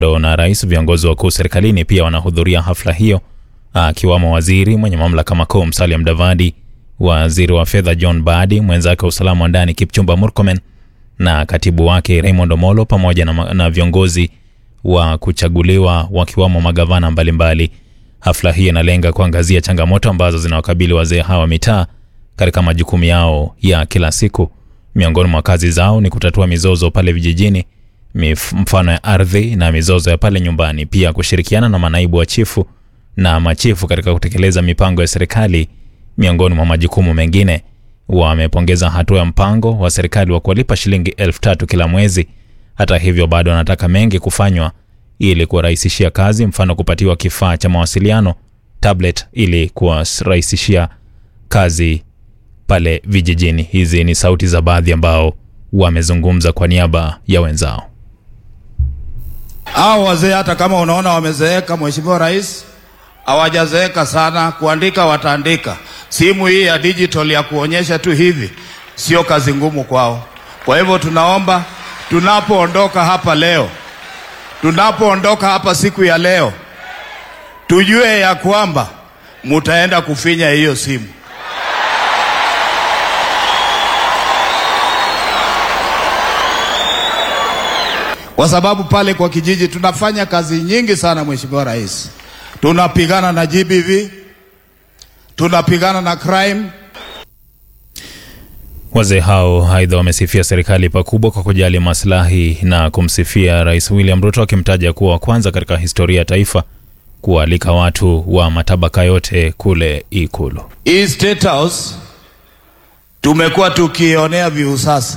na rais, viongozi wakuu serikalini pia wanahudhuria hafla hiyo, akiwamo waziri mwenye mamlaka makuu Musalia Mudavadi, waziri wa fedha John Badi, mwenzake wa usalama wa ndani Kipchumba Murkomen na katibu wake Raymond Omolo pamoja na, na viongozi wa kuchaguliwa wakiwamo magavana mbalimbali mbali. Hafla hii inalenga kuangazia changamoto ambazo zinawakabili wazee hawa mitaa katika majukumu yao ya kila siku. Miongoni mwa kazi zao ni kutatua mizozo pale vijijini, mfano ya ardhi na mizozo ya pale nyumbani, pia kushirikiana na manaibu wa chifu na machifu katika kutekeleza mipango ya serikali, miongoni mwa majukumu mengine. Wamepongeza hatua ya mpango wa serikali wa kuwalipa shilingi elfu tatu kila mwezi. Hata hivyo, bado wanataka mengi kufanywa ili kuwarahisishia kazi, mfano kupatiwa kifaa cha mawasiliano tablet, ili kuwarahisishia kazi pale vijijini. Hizi ni sauti za baadhi ambao wamezungumza kwa niaba ya wenzao. Hao wazee hata kama unaona wamezeeka, Mheshimiwa Rais, hawajazeeka sana. Kuandika wataandika. Simu hii ya digital ya kuonyesha tu hivi sio kazi ngumu kwao. Kwa hivyo tunaomba tunapoondoka hapa leo, tunapoondoka hapa siku ya leo, tujue ya kwamba mutaenda kufinya hiyo simu. Kwa sababu pale kwa kijiji tunafanya kazi nyingi sana, Mheshimiwa Rais. Tunapigana na GBV, tunapigana na crime. Wazee hao aidha wamesifia serikali pakubwa kwa kujali maslahi na kumsifia Rais William Ruto akimtaja kuwa wa kwanza katika historia ya taifa kualika watu wa matabaka yote kule Ikulu. Hii State House tumekuwa tukionea viu sasa.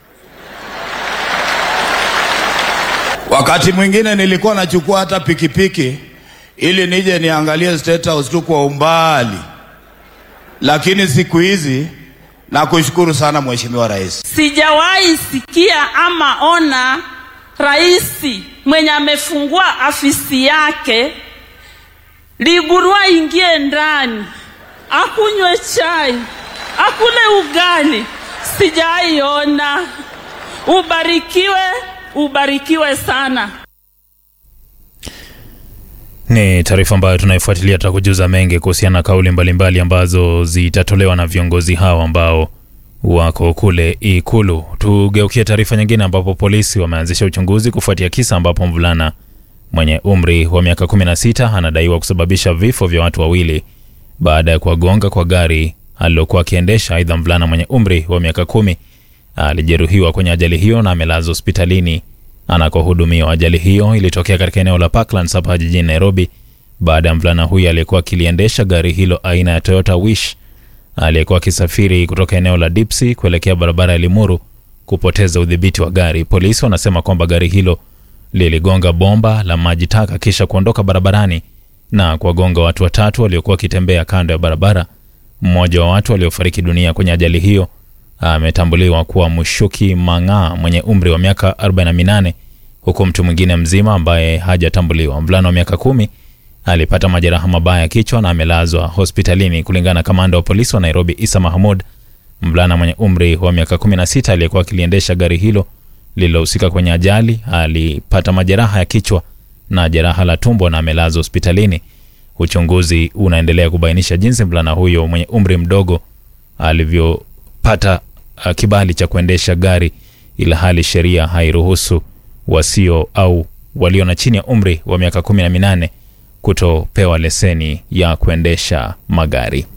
Wakati mwingine nilikuwa nachukua hata pikipiki ili nije niangalie State House tu kwa umbali, lakini siku hizi nakushukuru sana Mheshimiwa Rais. Sijawahi sikia ama ona rais mwenye amefungua afisi yake Ligurua ingie ndani akunywe chai akule ugali. Sijawahi ona. Ubarikiwe, ubarikiwe sana. Ni taarifa ambayo tunaifuatilia, tutakujuza mengi kuhusiana na kauli mbalimbali ambazo zitatolewa na viongozi hao ambao wako kule Ikulu. Tugeukie taarifa nyingine, ambapo polisi wameanzisha uchunguzi kufuatia kisa ambapo mvulana mwenye umri wa miaka 16 anadaiwa kusababisha vifo vya watu wawili baada ya kuwagonga kwa gari alilokuwa akiendesha. Aidha, mvulana mwenye umri wa miaka kumi alijeruhiwa kwenye ajali hiyo na amelazwa hospitalini anakohudumiwa. Ajali hiyo ilitokea katika eneo la Parklands hapa jijini Nairobi baada ya mvulana huyo aliyekuwa akiliendesha gari hilo aina ya Toyota Wish aliyekuwa akisafiri kutoka eneo la Dipsy kuelekea barabara ya Limuru kupoteza udhibiti wa gari. Polisi wanasema kwamba gari hilo liligonga bomba la maji taka kisha kuondoka barabarani na kuwagonga watu watatu waliokuwa wakitembea kando ya barabara. Mmoja wa watu waliofariki dunia kwenye ajali hiyo ametambuliwa kuwa Mushuki Mang'aa mwenye umri wa miaka 48 huku mtu mwingine mzima ambaye hajatambuliwa, mvulana wa miaka kumi, alipata majeraha mabaya ya kichwa na amelazwa hospitalini. Kulingana na kamanda wa polisi wa Nairobi Isa Mahmud, mvulana mwenye umri wa miaka 16 aliyekuwa akiliendesha gari hilo lililohusika kwenye ajali alipata majeraha ya kichwa na jeraha la tumbo na amelazwa hospitalini. Uchunguzi unaendelea kubainisha jinsi mvulana huyo mwenye umri mdogo alivyopata uh, kibali cha kuendesha gari, ila hali sheria hairuhusu wasio au walio na chini ya umri wa miaka kumi na minane kutopewa leseni ya kuendesha magari.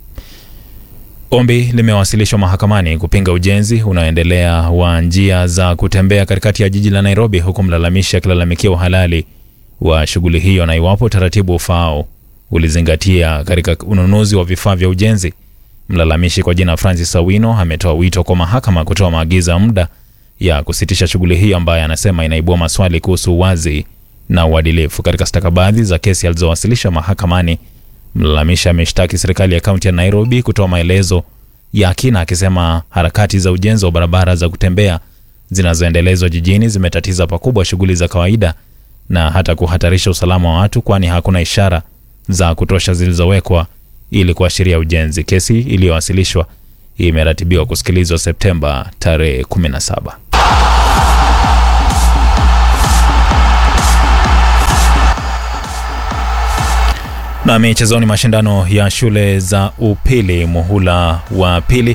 Ombi limewasilishwa mahakamani kupinga ujenzi unaoendelea wa njia za kutembea katikati ya jiji la Nairobi, huku mlalamishi akilalamikia uhalali wa shughuli hiyo na iwapo utaratibu ufaao ulizingatia katika ununuzi wa vifaa vya ujenzi. Mlalamishi kwa jina Francis Awino ametoa wito kwa mahakama kutoa maagizo ya muda ya kusitisha shughuli hiyo ambayo anasema inaibua maswali kuhusu uwazi na uadilifu. Katika stakabadhi za kesi alizowasilisha mahakamani, mlalamishi ameshtaki serikali ya kaunti ya Nairobi kutoa maelezo ya kina, akisema harakati za ujenzi wa barabara za kutembea zinazoendelezwa jijini zimetatiza pakubwa shughuli za kawaida na hata kuhatarisha usalama wa watu, kwani hakuna ishara za kutosha zilizowekwa ili kuashiria ujenzi. Kesi iliyowasilishwa imeratibiwa kusikilizwa Septemba tarehe 17. Na michezoni, mashindano ya shule za upili muhula wa pili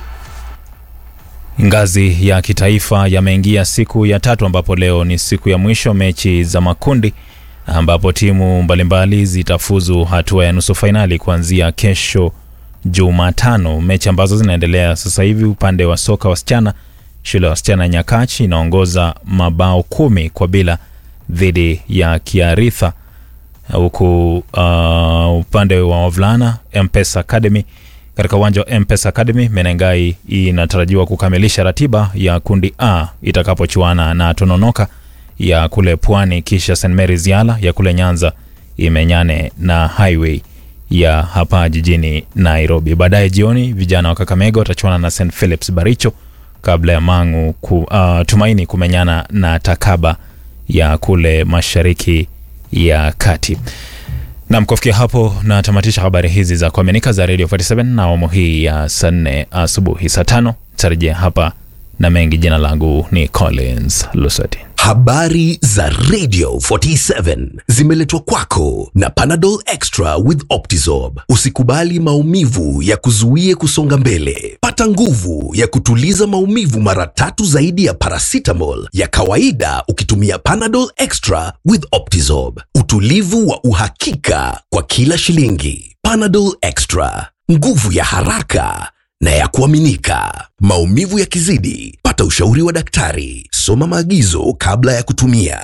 ngazi ya kitaifa yameingia siku ya tatu, ambapo leo ni siku ya mwisho mechi za makundi, ambapo timu mbalimbali zitafuzu hatua ya nusu fainali kuanzia kesho Jumatano. Mechi ambazo zinaendelea sasa hivi, upande wa soka wasichana, shule ya wasichana Nyakachi inaongoza mabao kumi kwa bila dhidi ya Kiaritha huku uh, upande wa wavulana Mpesa Academy katika uwanja wa Mpesa Academy Menengai inatarajiwa kukamilisha ratiba ya kundi A itakapochuana na Tononoka ya kule Pwani, kisha St Mary's Yala ya kule Nyanza imenyane na Highway ya hapa jijini Nairobi. Baadaye jioni vijana wa Kakamega watachuana na St Philips Baricho kabla ya Mangu ku, uh, Tumaini kumenyana na Takaba ya kule mashariki ya kati. Nam, kufikia hapo natamatisha habari hizi za kuaminika za Radio 47 na awamu hii ya saa nne asubuhi. Saa tano tarejea hapa na mengi. Jina langu ni Collins Lusati. Habari za Radio 47 zimeletwa kwako na Panadol Extra with Optizorb. Usikubali maumivu ya kuzuie kusonga mbele. Pata nguvu ya kutuliza maumivu mara tatu zaidi ya paracetamol ya kawaida ukitumia Panadol Extra with Optizorb. Utulivu wa uhakika kwa kila shilingi. Panadol Extra, nguvu ya haraka na ya kuaminika. Maumivu yakizidi, pata ushauri wa daktari. Soma maagizo kabla ya kutumia.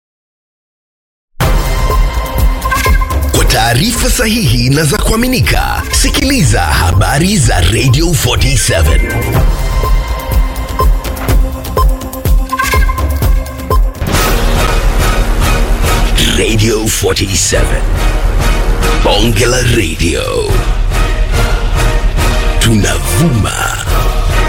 Kwa taarifa sahihi na za kuaminika, sikiliza habari za Radio 47. Radio 47. Bonge la Radio. Tunavuma